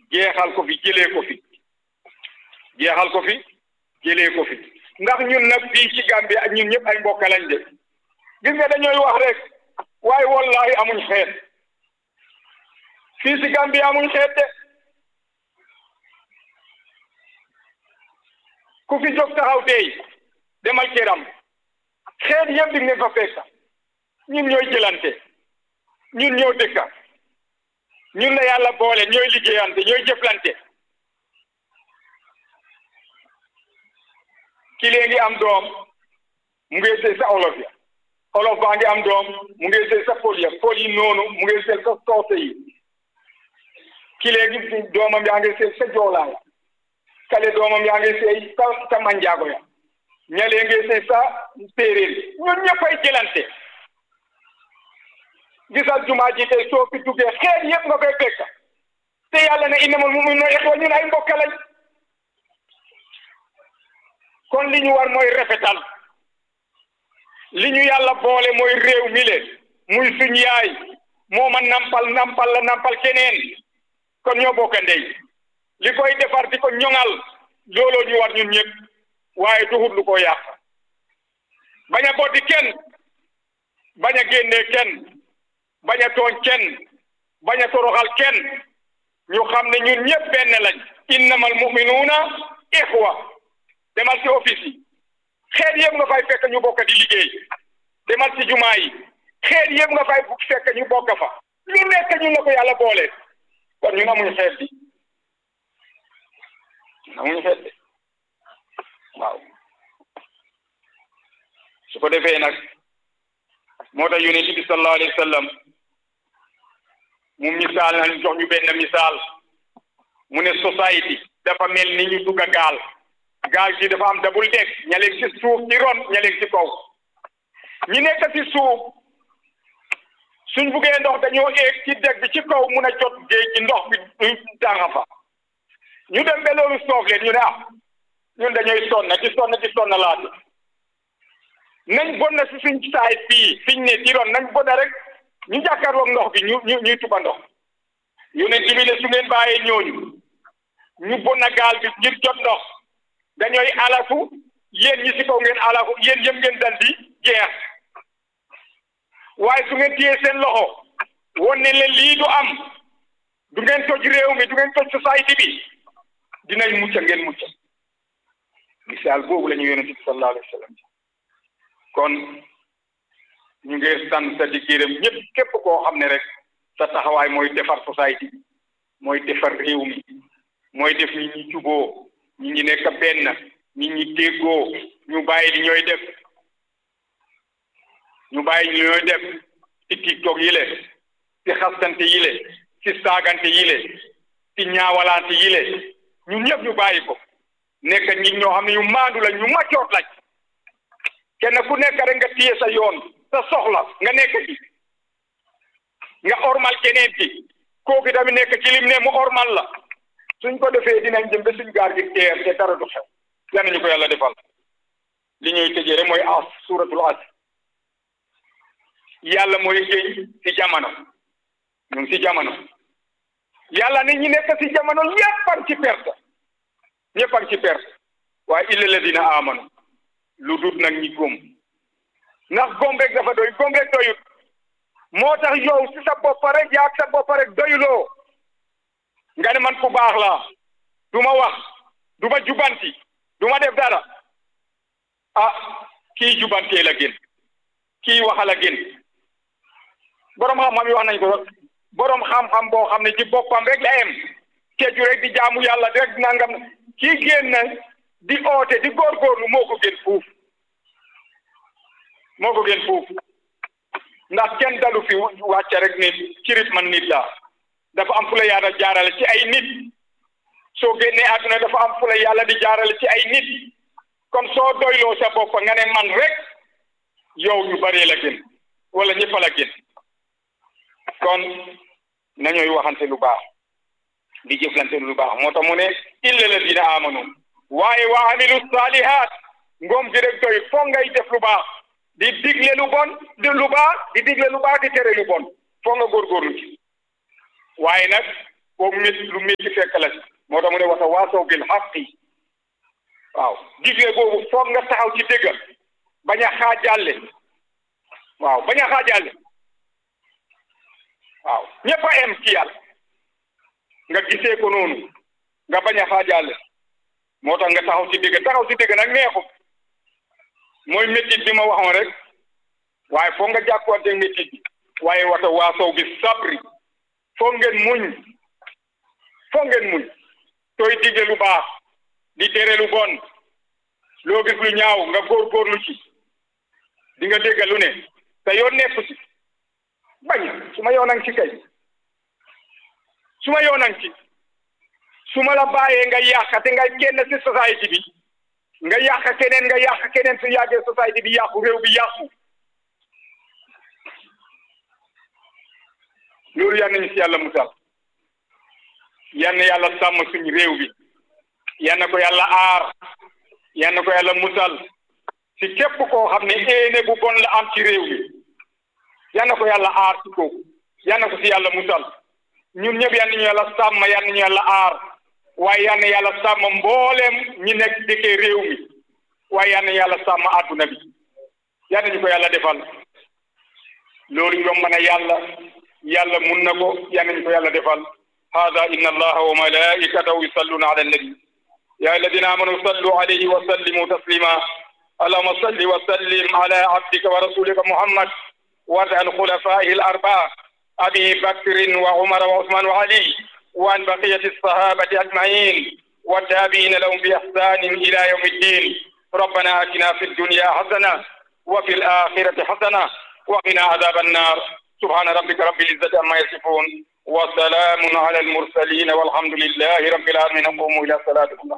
jeexal ko fi jëlee ko fi jeexal ko fi jëlee ko fi ndax ñun nag fii ci Gambie ak ñun ñëpp ay mbokk lañ de gis nga dañooy wax rek waaye wallahi amuñ xeet fii ci Gambie amuñ xeet de ku fi jóg taxaw tey demal këram xeet yëpp di ngeen fa fekk ñun ñooy jëlante ñun ñoo dëkka ñun la yàlla boole ñooy liggéeyante ñooy jëflante ki léegi am doom mu ngi sëy sa olof ya olof baa ngi am doom mu ngi sëy sa pol ya pol yi noonu mu ngi sëy sa soose yi ki léegi doomam yaa ngi sëy sa joolaa ya kale doomam yaa ngi sëy sa sa manjaago ya ñalee ngi sëy sa séeréer ñun ñëppay jëlante gisal jumaa ji tey soo fi duggee xeet yëpp nga koy fekk te yàlla ne innamal mu'minuuna ixwa ñun ay mbokk lañ kon li ñu war mooy rafetal li ñu yàlla boole mooy réew mi le muy suñ yaay moo ma nampal nampal la nampal keneen kon ñoo bokk ndey li koy defar di ko ñoŋal looloo ñu war ñun ñëpp waaye duhut lu ko yàq bañ a boddi kenn bañ a génnee kenn bañ a tooñ kenn bañ a toroxal kenn ñu xam ne ñun ñëpp benn lañ innamal mu'minuuna ixwa demal ci office yi xeet yëpp nga fay fekk ñu bokk di liggéey demal ci jumaa yi xeet yëpp nga fay fekk ñu bokk fa lu nekk ñun la ko yàlla boole kon ñun amuñu xeet bi amuñu xeet bi waaw su ko defee nag moo tax yonent bi sallallahu alayhi wa sallam mu misaal nañ jox ñu benn misaal mu ne society dafa mel ni ñu dugg a gaal gaal gi dafa am dabul deg ñaleeg ci suuf ci ron ñaleeg ci kaw ñi nekk ci suuf suñ buggee ndox dañoo éeg ci deg bi ci kaw mun a jot géej gi ndox bi du tànga fa ñu dem ba loolu soof leen ñu ne ah ñun dañooy sonn di sonn di sonn laatu nañ bon na si suñ saay fii fiñ ne ci ron nañ bona rek ñu jàkkaarloog ndox bi ñu ñu ñuy tuba ndox yonent bi ne su ngeen bàyyee ñooñu ñu bon na gaal bi ngir jot ndox dañooy alaku yéen ñi si kaw ngeen alaku yéen yëpp ngeen dal di jeex waaye su ngeen téyee seen loxo won ne leen lii du am du ngeen toj réew mi du ngeen toj société bi dinañ mucc ngeen mucc misaal boobu la ñu yonent bi sallallahu alayhi wa sallam kon ñu ngi sant di gërëm ñëpp képp koo xam ne rek sa taxawaay mooy defar société bi mooy defar réew mi mooy def ñi ñi juboo ñi ñi nekk benn ñi ñi déggoo ñu bàyyi li ñooy def ñu bàyyi li ñooy def ci tiktok yi le ci xastante yi le ci saagante yi le ci ñaawalante yi le ñun ñëpp ñu bàyyi ko nekk ñi ñoo xam ne ñu maandu la ñu maccoot lañ kenn ku nekk rek nga téye sa yoon sa soxla nga nekk ci nga ormal keneen ci kooku tamit nekk ci lim ne mu ormal la suñ ko defee dinañ jëm ba suñ gaar gi teer te dara du xew yal nañu ko yàlla defal li ñuy tëjee rek mooy as suratul as yàlla mooy géej ci jamono ñu ngi ci jamono yàlla ne ñi nekk ci jamono ñëpp ak ci perte ñëpp ak ci perte waaye illa ladina amanu lu dut nag ñi góom ndax góom rek dafa doy góom rek doyut moo tax yow si sa bopp rek yaag sa bopp rek doyuloo nga ne man ku baax laa du ma wax du ma jubanti du ma def dara ah kii jubantee la gën kii waxal a gën boroom xam-xam yi wax nañ ko boroom xam-xam boo xam ne ci boppam rek la em keju rek di jaamu yàlla rek nangam kii génn di oote di góorgóorlu moo ko gën fuuf moo ko gën fuuf ndax kenn dalu fi wàcce rek nit cirit man nit la dafa am fu la yàlla jaarale ci ay nit soo génnee àdduna dafa am fu la yàlla di jaarale ci ay nit kon soo doyloo sa bopp nga ne man rek yow ñu bëree la gën wala ñëpp la gën kon nañooy waxante lu baax di jëflante lu baax moo tax mu ne illa ladina amanu waaye wa amilu salihat ngoom gi rek doy foog ngay def lu baax di digle lu bon di lu baax di digle lu baax di tere lu bon foog nga góorgóorlu ci waaye nag foo métti lu métti fekk la ci moo tax mu ne wata waasaw bil xaqi waaw digle boobu foog nga taxaw ci dëgg bañ a xaajaale waaw bañ a xaajaale waaw ñëpp a em ci yàlla nga gisee ko noonu nga bañ a xaajaale moo tax nga taxaw ci dëgg taxaw ci dëgg nag neexut mooy métit bi ma waxoon rek waaye foog nga jàkkuwante métit bi waaye wata waasaw bi sabri foog ngeen muñ foog ngeen muñ tooy digle lu baax di tere lu bon loo gis lu ñaaw nga góorgóorlu ci di nga dégg lu ne te yoon nekku ci bañ su ma yoonang ci kay su ma yoonang ci su ma la bàyyee nga yàq te nga kenn ci société bi nga yàq keneen nga yàq keneen su yàggee société bi yàqu réew bi yàqu loolu yal nañu si yàlla musal yal na yàlla sàmm suñu réew bi yal na ko yàlla aar yal na ko yàlla musal si képp koo xam ne éene bu bon la am ci réew bi yal na ko yàlla aar ci kooku yal na ko si yàlla musal ñun ñëpp yal nañu yàlla sàmm yal nañu yàlla aar waaye yal na yàlla sàmm mbooleem ñi nekk dëkkee réew mi waaye yal na yàlla sàmm àdduna bi yal nañu ko yàlla defal loolu yomb na yàlla yàlla mun na ko yal nañu ko yàlla defal hada inna allaha wa malaikatahu yusalluna ala annabi ya alladina amanu sallu alayhi wa sallimu taslima allahuma salli wa sallim ala abdika wa rasulika muhammad وعن خلفائه الأربعة أبي بكر وعمر وعثمان وعلي وعن بقية الصحابة أجمعين والتابعين لهم بإحسان إلى يوم الدين ربنا آتنا في الدنيا حسنة وفي الآخرة حسنة وقنا عذاب النار سبحان ربك رب العزة عما يصفون وسلام على المرسلين والحمد لله رب العالمين قوموا إلى صلاتكم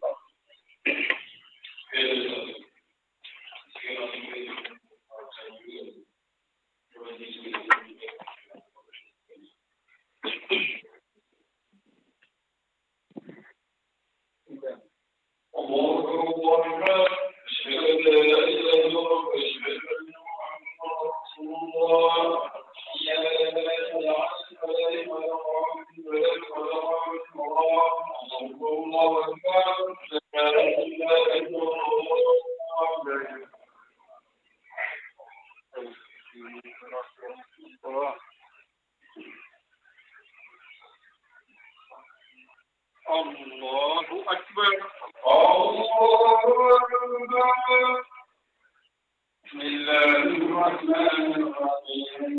الله أكبر أشهد أن لا إله إلا الله أشهد أن محمدا رسول الله حي على الفلاح ولا ولا ولا الله أكبر لا إله إلا الله الله أكبر الله أكبر بسم الله الرحمن الرحيم